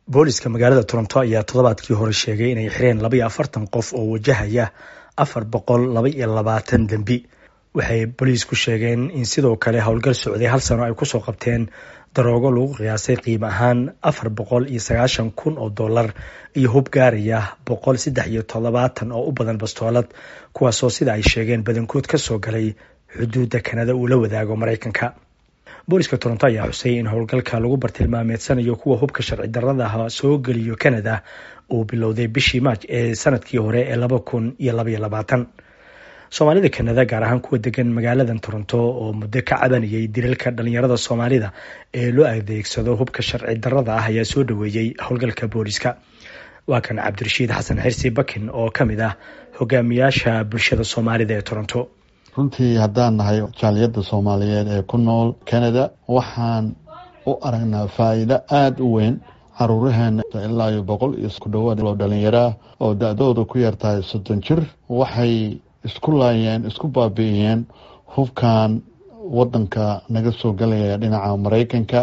booliska magaalada toronto ayaa toddobaadkii hore sheegay inay xireen labaiyo afartan qof oo wajahaya afar boqol laba iyo labaatan dembi waxay booliisku sheegeen in sidoo kale howlgal socday hal sano ay kusoo qabteen daroogo lagu qiyaasay qiimo ahaan afar boqol iyo sagaashan kun oo dollar iyo hub gaaraya boqol saddex iyo toddobaatan oo u badan bastoolad kuwaasoo sida ay sheegeen badankood kasoo galay xuduudda kanada uu la wadaago maraykanka booliska toronto ayaa xusay in howlgalka lagu bartilmaameedsanayo kuwa hubka sharci daradaha soo geliyo canada uu bilowday bishii maaj ee sanadkii hore ee laba kun iyo labaiyo labaatan soomaalida kanada gaar ahaan kuwa degan magaaladan toronto oo muddo ka cabanayay dilalka dhalinyarada soomaalida ee loo adeegsado hubka sharci darada ah ayaa soo dhaweeyey howlgalka booliska waa kan cabdirashiid xasan xirsi bakin oo ka mid ah hogaamiyaasha bulshada soomaalida ee toronto runtii haddaan nahay jaaliyadda soomaaliyeed ee ku nool canada waxaan u aragnaa faa'iido aada u weyn caruuraheena ilaa iyo boqol iyo ku dhawaad oo dhalinyaraa oo da-dooda ku yartahay soddon jir waxay isku laayeen isku baabi'iyeen hubkan waddanka naga soo galaya dhinaca maraykanka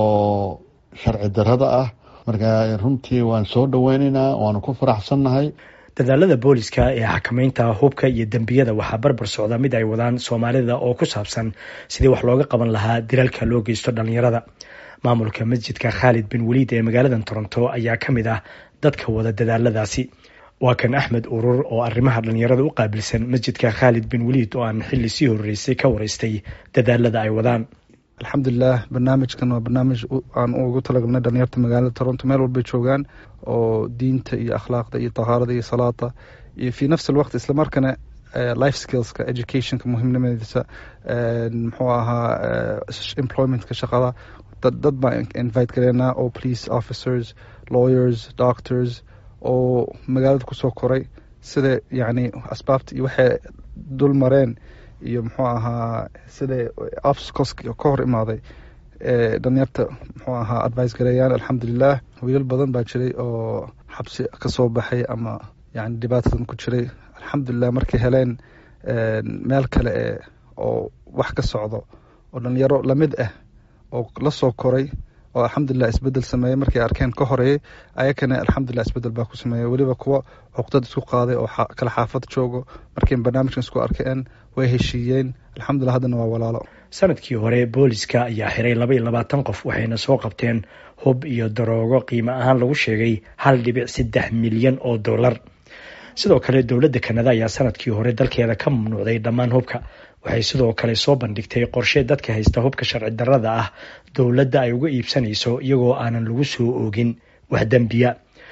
oo sharci darada ah marka runtii waan soo dhaweynaynaa waanu ku faraxsannahay dadaalada booliska ee xakameynta hubka iyo dembiyada waxaa barbar socda mid ay wadaan soomaalida oo ku saabsan sidii wax looga qaban lahaa dilalka loo geysto dhalinyarada maamulka masjidka khaalid bin waliid ee magaaladan toronto ayaa ka mid ah dadka wada dadaaladaasi waa kan axmed urur oo arrimaha dhalinyarada u qaabilsan masjidka khaalid bin waliid oo aan xilli sii horeysay ka wareystay dadaalada ay wadaan alxamdulilah barnaamijkan waa barnaamij aan ugu talagalnay dhalinyarta magaalada toronto meel walbay joogaan oo diinta iyo akhlaaqda iyo tahaarada iyo salaada iyo fi nafsi alwaqt islamarkana life skillska educationka muhiimnimadiisa muxuu ahaa employmentka shaqada dad baan invite gareynaa oo police officers lawyers doctors oo magaalada kusoo koray sida yacni asbaabta iyo waxay dul mareen iyo muxuu ahaa siday obstacles ka hor imaaday ee dhalinyarta muxuu ahaa advice gareeyaan alxamdulilah wiilal badan baa jiray oo xabsi kasoo baxay ama yani dhibaatadan ku jiray alxamdulilah markay heleen meel kale e oo wax ka socdo oo dhalinyaro lamid ah oo lasoo koray oo alxamdulilah isbedel sameeyey markay arkeen ka horeeyey ayakana alxamdulilah isbedel baa ku sameeyey weliba kuwa cuqdad isku qaaday oo kala xaafad joogo markay barnaamijkan isku arkeen way heshiiyeen alxamdulilah haddana waa walaalo sanadkii hore booliska ayaa xiray laba iyo labaatan qof waxayna soo qabteen hub iyo daroogo qiimo ahaan lagu sheegay hal dhibic saddex milyan oo dollar sidoo kale dowladda kanada ayaa sanadkii hore dalkeeda ka mamnuucday dhammaan hubka waxay sidoo kale soo bandhigtay qorshe dadka haysta hubka sharci darada ah dowladda ay uga iibsanayso iyagoo aanan lagu soo oogin wax dembiya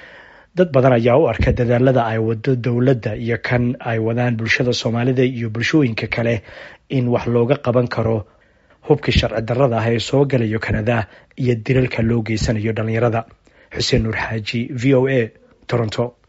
dad badan ayaa u arka dadaalada ay wado dowladda iyo kan ay wadaan bulshada soomaalida iyo bulshooyinka kale in wax looga qaban karo hubkii sharci darada ah ee soo galayo kanada iyo dilalka loo geysanayo dhalinyarada xuseen nuur xaaji v o a toronto